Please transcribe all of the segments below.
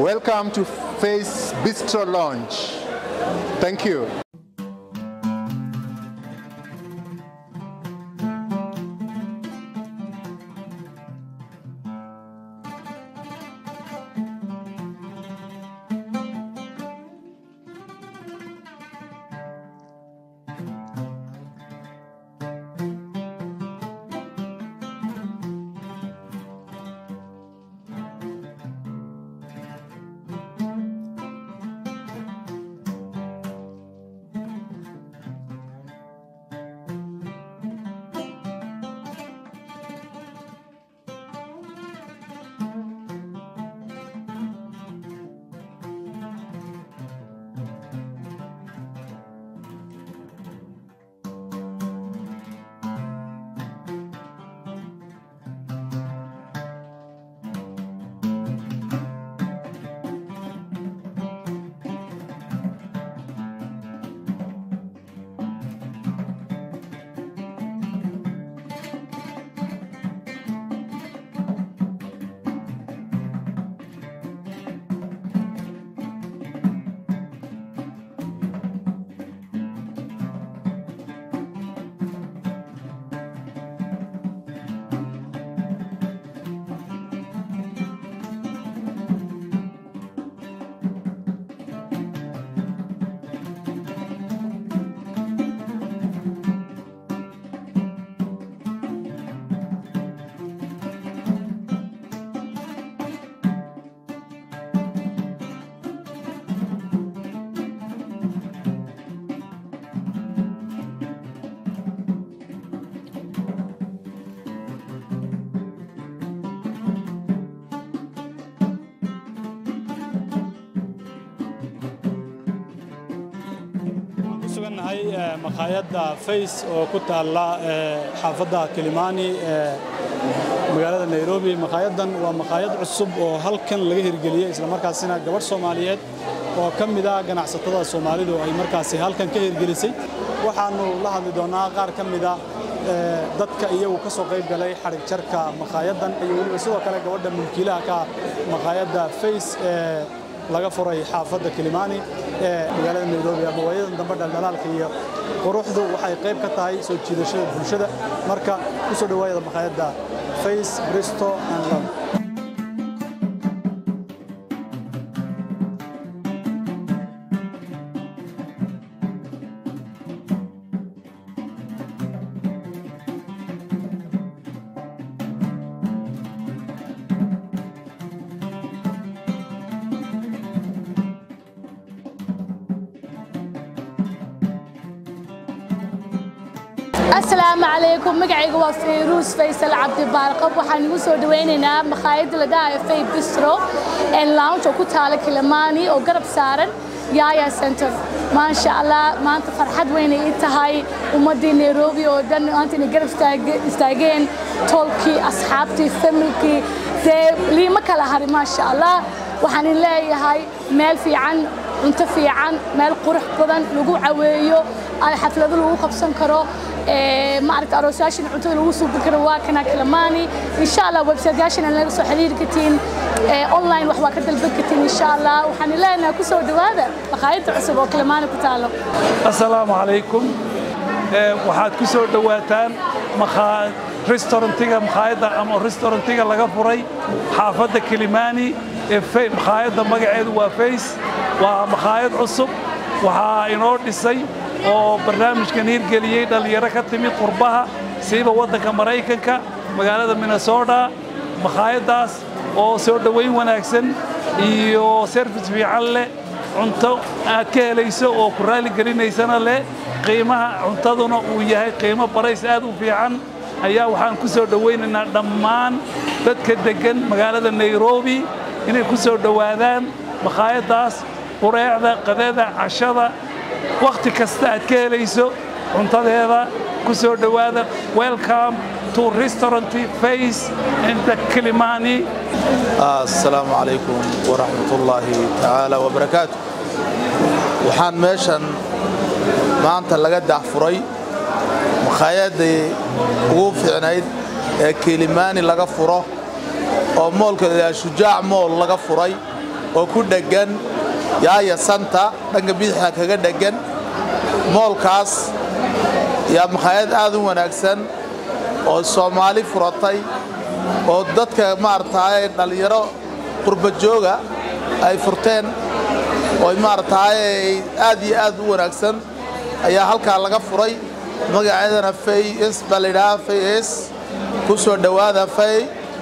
Welcome to Face Bistro Lounge. Thank you. sugannahay makhaayadda fays oo ku taalla xaafadda kilimani ee magaalada nairobi makhaayaddan waa makhaayad cusub oo halkan laga hirgeliyey islamarkaasina gabadh soomaaliyeed oo ka mid ah ganacsatada soomaalidu ay markaasi halkan ka hirgelisay waxaannu la hadli doonnaa qaar ka mida dadka iyagu ka soo qayb galay xadhig jarka makhaayaddan iyo weliba sidoo kale gabadha mulkiilaha ka makhaayadda fays ee laga furay xaafadda kilimani ee magaalada nairobi ama waayadan dambe dhaldhalaalka iyo quruxdu waxay qayb ka tahay soo jiidashada bulshada marka ku soo dhowaayada makhaayadda face bristo and love asalaamu calaykum magacayga waa fayruus faysal cabdibaarqab waxaan igu soo dhawaynaynaa makhaayadda la dhahayo fay bistro ee lounge oo ku taala kilimani oo garab saaran yaya center maasha allah maanta farxad weyn ay tahay ummaddii nairobi oo dhan maanta inay garab istaageen tolkii asxaabtii familkii dee liima kala hari maasha allah waxaan in leeyahay meel fiican cunto fiican meel qurux badan lagu caweeyo xaflado lagu qabsan karo maaragta aroosayaashan cuntada lagu suubin karo waa kana kilimani insha allah websiteyaashan laga soo xiriiri kartiin online wax waa ka dalban kartiin insha allah waxaan leenahay ku soo dhawaada makhaayadda cusub oo kilimani ku taalo assalaamu calaykum waxaad ku soo dhowaataan restaurantiga makhaayadda ama restaurantiga laga furay xaafadda kilimani ee makhaayadda magaceedu waa fays waa makhaayad cusub waxaa inoo dhisay oo barnaamijkan hirgeliyey dhallinyaro ka timid qurbaha siiba waddanka maraykanka magaalada minnesota makhaayaddaas oo soo dhowayn wanaagsan iyo serfis fiican leh cunto aad ka helayso oo ku raali gelinaysana leh qiimaha cuntaduna uu yahay qiimo barays aad u fiican ayaa waxaan ku soo dhowaynaynaa dhammaan dadka deggan magaalada nairobi inay ku soo dhowaadaan makhaayaddaas qureecda qadeeda cashada wakhti kasta aad ka helayso cuntadeeda ku soo dhowaada welcome to restaurant face in the kilimani asalaamu calaykum waraxmatullaahi tacaala wabarakaatu waxaan meeshan maanta laga dahfuray makhaayadii ugu fiicnayd ee kilimani laga furo oo moolka la shujaac mool laga furay oo ku dheggan yaaya santa dhanka bidixda kaga dheggan moolkaas yaa makhaayad aad u wanaagsan oo soomaali furatay oo dadka maaragtaaye dhallinyaro qurbajooga ay furteen oo maaragtaaye aad iyo aad u wanaagsan ayaa halkaa laga furay magaceedana fays baa la yidhahaa fays ku soo dhowaada fay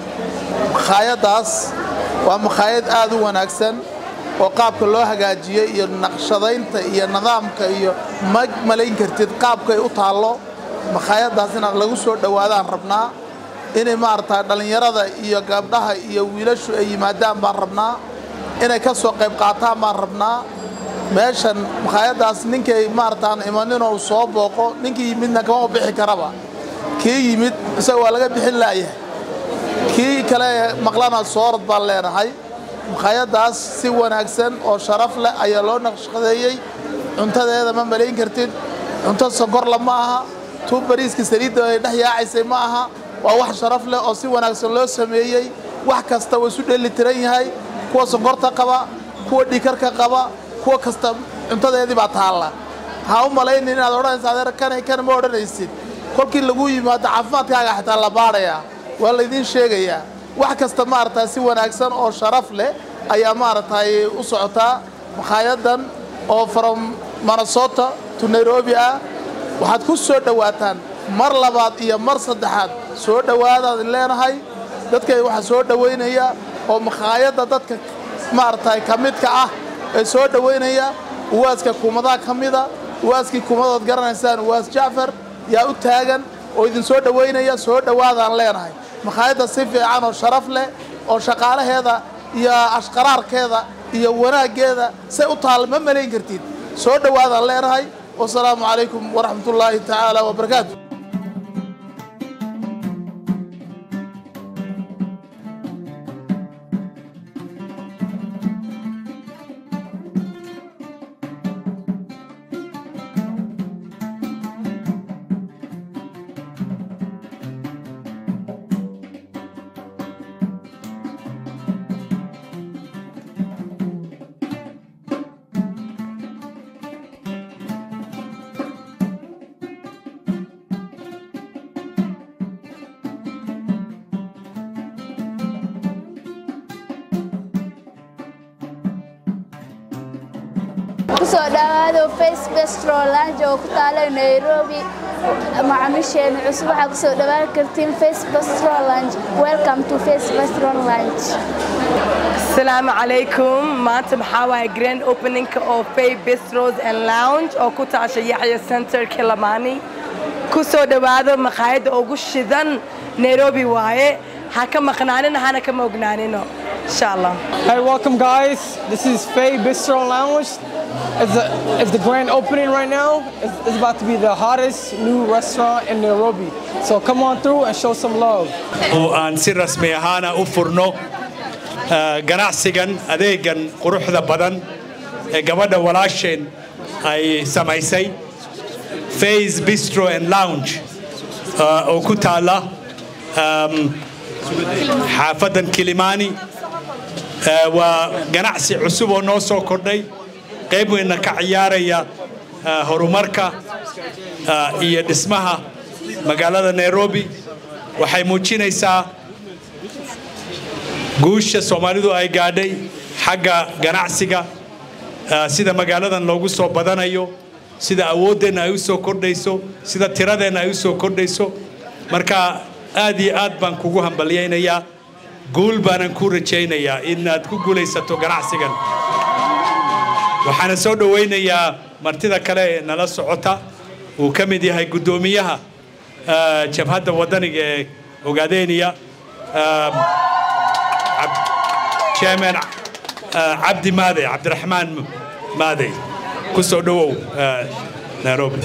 makhaayaddaas waa makhaayad aad u wanaagsan oo qaabka loo hagaajiyey iyo naqshadaynta iyo nidaamka iyo ma malayn kartid qaabkay u taallo makhaayaddaas inaan lagu soo dhowaadaan rabnaa inay maaragtaa dhallinyarada iyo gabdhaha iyo wiilashu ay yimaadaan baan rabnaa inay ka soo qayb qaataan baan rabnaa meeshan makhaayaddaas ninkay maaragtaan imaninoo soo booqo ninkii yimidna kama bixi karaba kii yimid isaga waa laga bixin laayahay kii kale maqlana soorad baan leenahay makhaayaddaas si wanaagsan oo sharaf leh ayaa loo naqshaqadeeyey cuntadeeda ma malayn kartid cunto sonkorla ma aha tuu bariiska saliidda ay dhex yaacaysay ma aha waa wax sharaf leh oo si wanaagsan loo sameeyey wax kasta waa isu dheelitiran yahay kuwa sonkorta qaba kuwa dhikarka qaba kuwa kasta cuntadeedii baa taalla ha u malaynin inaad odhanaysa adeer kanay kan ma odhanaysid kolkii lagu yimaado caafimaadkaaga xitaa la baadhayaa waa laydiin sheegayaa wax kasta maaragtaa si wanaagsan oo sharaf leh ayaa maaragtay u socotaa makhaayaddan oo from minnesota to nairobi ah waxaad ku soo dhowaataan mar labaad iyo mar saddexaad soo dhowaadaad leenahay dadka waxaa soo dhowaynaya oo makhaayadda dadka maaragtay ka midka ah ee soo dhowaynaya uwaaska kuumadaha ka mida uwaaskii kuumadood garanaysaan uwaas jacfar yaa u taagan oo idin soo dhowaynaya soo dhowaadaan leenahay makhaayadda si fiican oo sharaf leh oo shaqaalaheeda iyo ashqaraarkeeda iyo wanaaggeeda say u taalla ma malayn kartid soo dhowaadaan leenahay wasalaamu calaykum waraxmatullaahi tacaala wabarakaatu kusoo dhawaado face bestro lounge oo ku taala nairobi macaamiisheena cusub waxaa kusoo dhawaan kartiin face bestro lounge welcome to face bestro lounge asalaamu calaykum maanta maxaa waaye grand openingka oo fay bistros and lounge oo ku taasha yaxya center kilamani ku soo dhowaado makhaayadda ugu shidan nairobi waaye ha ka maqnaanina hana kama ognaanino insha allah Hey, welcome guys. This is Faye Bistro Lounge. It's the, it's the grand opening right now. It's, it's about to be the hottest new restaurant in Nairobi. So come on through and show some love. oo aan si rasmi ahaana u furno ah, ganacsigan adeegan quruxda badan ee gabadha walaasheen ay samaysay Faze Bistro and Lounge ah, oo ku taala um, xaafadan Kilimani Ah, waa ganacsi cusub oo noo soo kordhay qayb weynna ka ciyaaraya ah, horumarka ah, iyo dhismaha magaalada Nairobi waxay muujinaysaa guusha Soomaalidu ay gaadhay xagga ganacsiga ah, sida magaaladan loogu soo badanayo sida awoodeenna ay u soo kordhayso sida tiradeenna ay u soo kordhayso marka aad iyo aad baan kugu hambalyaynayaa guul baanan ku rajaynayaa inaad ku guulaysato ganacsigan waxaana soo dhowaynayaa martida kale ee nala socota uu ka mid yahay guddoomiyaha ah, jabhadda waddaniga ee ogaadeeniya ah, Cab- chairman ah, cabdi maade cabdiraxmaan maade ku soo dhowow ah, nairobi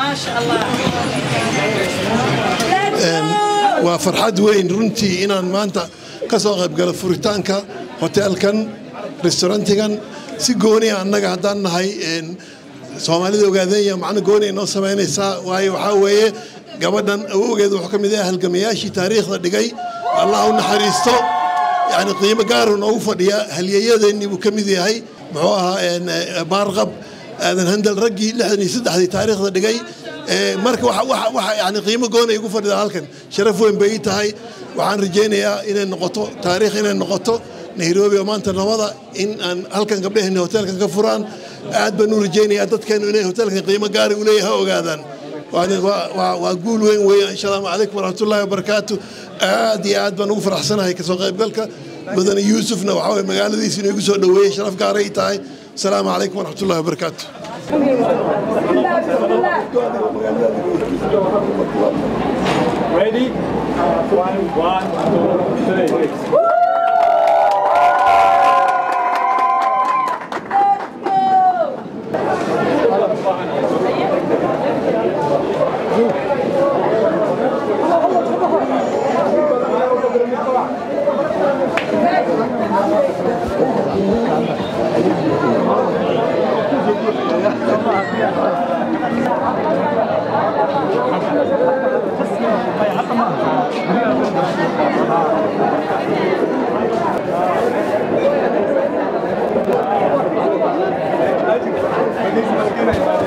waa farxad weyn runtii inaan maanta ka soo qaybgalo furitaanka hoteelkan restaurantigan si gooniya annaga haddaan nahay een, soomaalida ogaadeenya macno gooniya noo samaynaysaa waayo waxaa weeye gabadhan awowgeed wuxuu ka mid yahay halgamayaashii taariikhda dhigay allah u naxariisto yani qiimo gaaru noogu fadhiya halyeeyadeennii buu ka mid yahay muxuu ahaa baarqab aadan handal raggii lixdan iyo saddexdii taariikhda dhigay marka waxa yani qiimo goonay igu fadhida halkan sharaf weyn bay ii tahay waxaan rajaynayaa inay noqoto taariikh inay noqoto nairobi oo maanta nabada in aan halkan gabdhaheenna hoteelkan ka furaan aad baan u rajaynayaa dadkeenu inay hoteelkan qiimo gaari u leeyahay ha ogaadaan waa guul weyn weeyaan assalaamu calaykum waraxmatullaahi wabarakaatu aad iyo aad baan ugu faraxsanahay kasoo qaybgalka mudane yuusufna waxaa weye magaaladiisa inuu igu soo dhoweeyey sharaf gaaray tahay asalaamu calaykum waraxmatullaahi wabarakaatu Ready? One, one, two, three. Thank you.